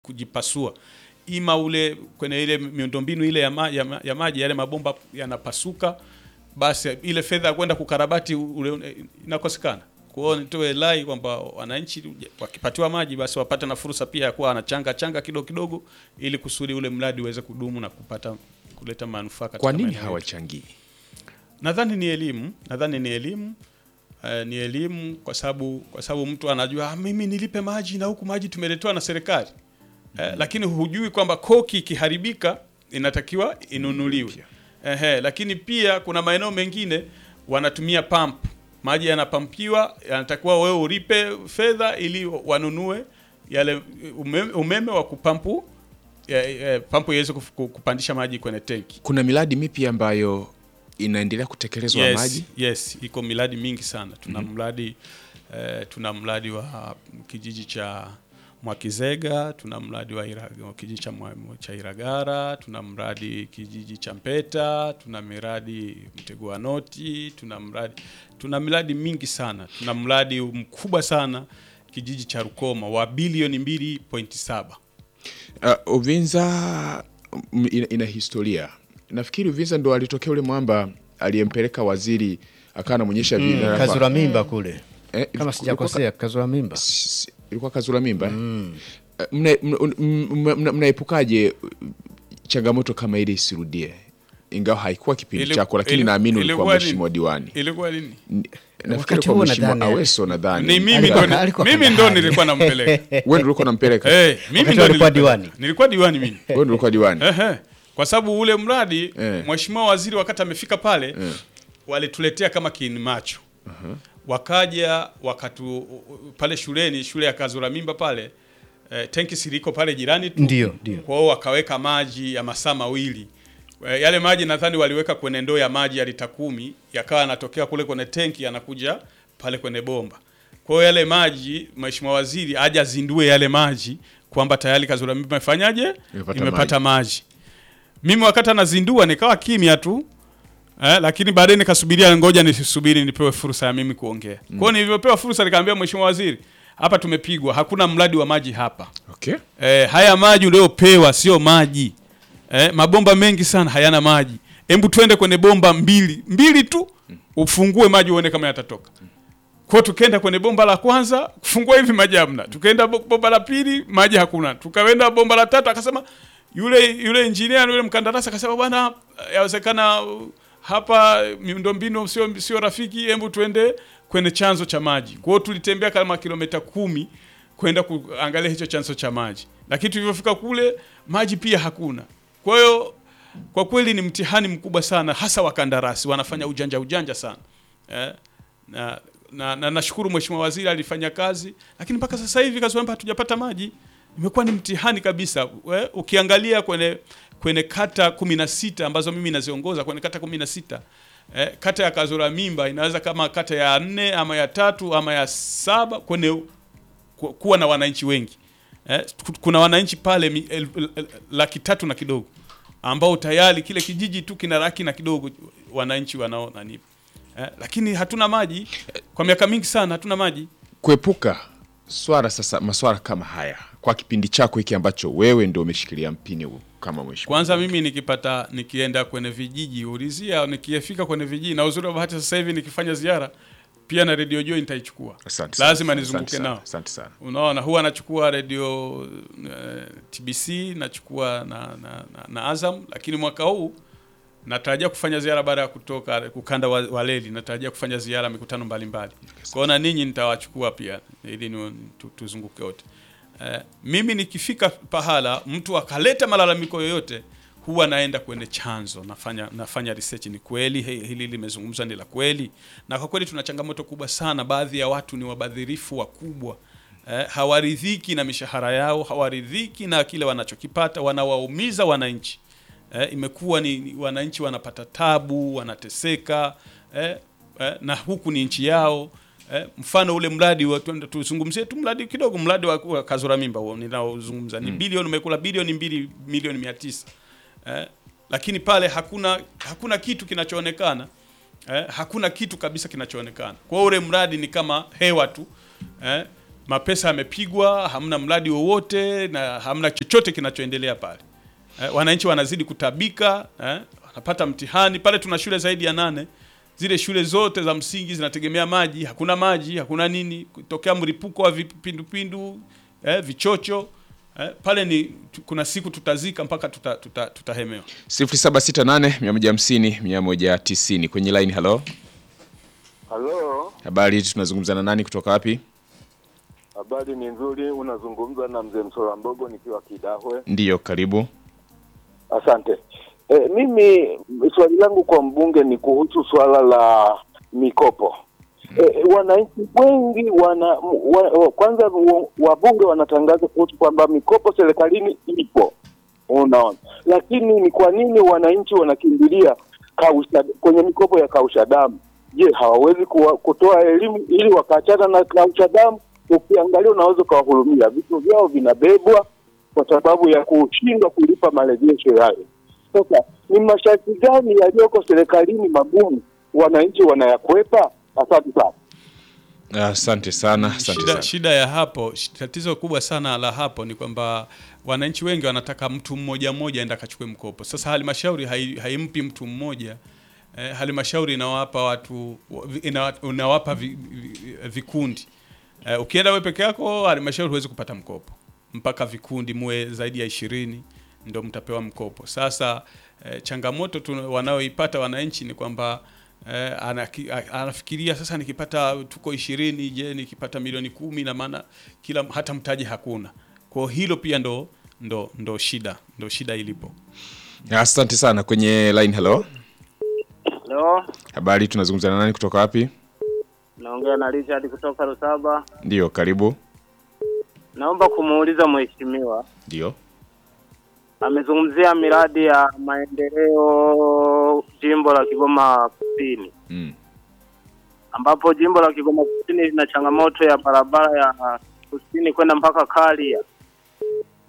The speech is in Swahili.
kujipasua ima ule kwenye ile miundombinu ile ya, ma, ya, ma, ya maji yale mabomba yanapasuka, basi ile fedha ya kwenda kukarabati ule inakosekana. Kwa hiyo nitoe rai kwamba wananchi wakipatiwa maji basi wapate na fursa pia ya kuwa wanachanga changa kidogo kidogo, ili kusudi ule mradi uweze kudumu na kupata kuleta manufaa katika Kwa nini maeneo yetu. hawachangii? Nadhani ni elimu, nadhani ni elimu eh, ni elimu kwa sababu kwa sababu mtu anajua ah, mimi nilipe maji na huku maji tumeletewa na serikali eh, lakini hujui kwamba koki ikiharibika inatakiwa inunuliwe. Ehe, lakini pia kuna maeneo mengine wanatumia pump, maji yanapampiwa, yanatakiwa wewe ulipe fedha ili wanunue yale umeme, umeme wa kupampu eh, eh, pampu iweze kuf- kupandisha maji kwenye tenki. Kuna miradi mipya ambayo inaendelea kutekelezwa yes, maji. Yes, iko miradi mingi sana. Tuna mradi eh, tuna mradi wa kijiji cha Mwakizega, tuna mradi wa Ira- wa kijiji cha, Mwa- cha Iragara, tuna mradi kijiji cha Mpeta, tuna miradi Mtego wa Noti, tuna mradi tuna miradi mingi sana. Tuna mradi mkubwa sana kijiji cha Rukoma wa bilioni 2.7. Uh, Uvinza mm, ina, ina historia. Nafikiri Uvinza ndo alitokea ule mwamba aliyempeleka waziri akawa anamwonyesha Mm, vinara- kazura mimba kule Eh, kama ilikuwa- sijakosea, kazura mimba. S- ilikuwa kazura mimba eh? Eh, mna- mna- mna- mna- mnaepukaje uh, changamoto kama ile isirudie ingawa haikuwa kipindi Ili- chako lakini ili- naamini ulikuwa ilikuwa ni- mheshimiwa diwani Ilikuwa lini? N- nafikiri Wakati kwa huo mheshimiwa nadhani- aweso nadhani Ni mimi Alikuwa- ndo alikuwa mimi ndo kandahari. nilikuwa nampeleka. wewe ndio ulikuwa unampeleka Eh, mimi Wakati ndo alikuwa nilipeleka. diwani. Nilikuwa diwani mimi. wewe ndio ulikuwa diwani Ehe. Kwa sababu ule mradi Eh. mheshimiwa waziri wakati amefika pale walituletea kama kiini macho. Wakaja wakatu pale shuleni shule ya Kazura Mimba pale eh, tenki siliko pale jirani tu. Ndio, ndio. Kwa hiyo wakaweka maji ya masaa mawili. Eh, Yale maji nadhani waliweka kwenye ndoo ya maji ya lita kumi yakawa yanatokea kule kwenye tenki yanakuja pale kwenye bomba. Kwa hiyo yale maji mheshimiwa waziri aje azindue yale maji kwamba tayari Kazura Mimba imefanyaje? Imepata Imepata maji. Mimi wakati anazindua nikawa kimya tu eh, lakini baadaye nikasubiria, ngoja nisubiri nipewe fursa ya mimi kuongea. Kwa hiyo nilivyopewa fursa nikamwambia mheshimiwa waziri, hapa tumepigwa, hakuna mradi wa maji hapa. okay Eh, haya maji uliopewa sio maji. Eh, mabomba mengi sana hayana maji. Hebu twende kwenye bomba mbili mbili tu ufungue maji uone kama yatatoka. Kwa hiyo tukaenda kwenye bomba la kwanza kufungua hivi maji hamna. Tukaenda bo- bomba la pili maji hakuna. Tukaenda bomba la tatu akasema yule yule engineer yule mkandarasi akasema bwana, yawezekana uh, hapa miundombinu sio sio rafiki, hebu tuende kwenye chanzo cha maji. Kwa hiyo tulitembea kama kilomita kumi kwenda kuangalia hicho chanzo cha maji, lakini tulivyofika kule maji pia hakuna. Kwa hiyo kwa kweli ni mtihani mkubwa sana, hasa wakandarasi wanafanya ujanja ujanja sana eh, na na na nashukuru mheshimiwa waziri alifanya kazi, lakini mpaka sasa hivi Kazwamba hatujapata maji. Imekuwa ni mtihani kabisa. We, ukiangalia kwenye kwenye kata kumi na sita ambazo mimi naziongoza kwenye kata kumi na sita eh, kata ya Kazura Mimba inaweza kama kata ya nne ama ya tatu ama ya saba kwenye ku- kuwa na wananchi wengi eh, ku- kuna wananchi pale mi- el- el- el- laki tatu na kidogo ambao tayari kile kijiji tu kina laki na kidogo wananchi wanao nani eh, lakini hatuna maji kwa miaka mingi sana, hatuna maji. kuepuka swala sasa maswala kama haya kwa kipindi chako hiki ambacho wewe ndio umeshikilia mpini huu kama mheshimiwa Kwanza mimi nikipata nikienda kwenye vijiji ulizia, nikifika kwenye vijiji na uzuri wa bahati sasa hivi nikifanya ziara pia na Radio Joy nitaichukua, Asante sana. lazima Asante nizunguke sana. nao. Asante sana. Unaona, huwa nachukua radio uh, TBC nachukua na, na, na, na Azam, lakini mwaka huu natarajia kufanya ziara baada ya kutoka ukanda wa, wa Leli, natarajia kufanya ziara mikutano mbalimbali. Kwa hiyo na ninyi nitawachukua pia ili ni, tu, tuzunguke wote. Uh, mimi nikifika pahala mtu akaleta malalamiko yoyote huwa naenda kwenye chanzo, nafanya nafanya research, ni kweli he- hili limezungumzwa ni la kweli? Na kwa kweli tuna changamoto kubwa sana, baadhi ya watu ni wabadhirifu wakubwa eh, hawaridhiki na mishahara yao, hawaridhiki na kile wanachokipata, wanawaumiza wananchi eh, imekuwa ni ni wananchi wanapata tabu, wanateseka eh, eh, na huku ni nchi yao eh, mfano ule mradi wa tuende tuzungumzie tu mradi kidogo, mradi wa, wa Kazura Mimba huo ninaozungumza ni bilioni umekula bilioni mbili milioni mia tisa eh, lakini pale hakuna hakuna kitu kinachoonekana eh, hakuna kitu kabisa kinachoonekana. Kwa hiyo ule mradi ni kama hewa tu eh, mapesa yamepigwa, hamna mradi wowote na hamna chochote kinachoendelea pale. Eh, wananchi wanazidi kutabika eh, wanapata mtihani pale. Tuna shule zaidi ya nane, zile shule zote za msingi zinategemea maji, hakuna maji, hakuna nini, kutokea mlipuko wa vipindupindu eh, vichocho eh, pale ni tu- kuna siku tutazika mpaka tuta, tuta, tutahemewa. 0768 150 190 kwenye line. Halo, Halo, habari, tunazungumza na nani kutoka wapi? habari ni nzuri. Unazungumza na mzee Msola Mbogo nikiwa Kidahwe. Ndiyo, karibu. Asante. E, mimi swali langu kwa mbunge ni kuhusu swala la mikopo. E, wananchi wengi wana wa, wa, kwanza wa- wabunge wanatangaza kuhusu kwamba mikopo serikalini ipo, unaona, lakini ni kwa nini wananchi wanakimbilia kausha, kwenye mikopo ya kausha damu? Je, hawawezi kuwa, kutoa elimu ili wakaachana na kausha damu? Ukiangalia unaweza ukawahurumia, vitu vyao vinabebwa kwa sababu ya kushindwa kulipa marejesho yayo. Sasa ni masharti gani yaliyoko serikalini magumu wananchi wanayakwepa? Asante sana. Asante sana, asante Shida, sana. shida ya hapo, sh- tatizo kubwa sana la hapo ni kwamba wananchi wengi wanataka mtu mmoja mmoja aenda akachukue mkopo. Sasa halmashauri hai, haimpi mtu mmoja eh, halmashauri inawapa watu ina, inawapa vi, vi, vikundi eh, ukienda wewe peke yako halmashauri huwezi kupata mkopo mpaka vikundi muwe zaidi ya ishirini ndio mtapewa mkopo. Sasa eh, changamoto tu wanaoipata wananchi ni kwamba eh, anaki, a- anafikiria sasa, nikipata tuko ishirini, je, nikipata milioni kumi na maana kila hata mtaji hakuna. Kwa hilo pia ndo ndo ndo shida ndo shida ilipo. Asante sana kwenye line. Halo, Halo, habari, tunazungumza na nani kutoka wapi? naongea na Richard kutoka Rusaba. Ndiyo, karibu. Naomba kumuuliza mheshimiwa, Ndiyo. amezungumzia miradi ya maendeleo jimbo la Kigoma Kusini, Mm. ambapo jimbo la Kigoma Kusini lina changamoto ya barabara ya kusini kwenda mpaka Karia.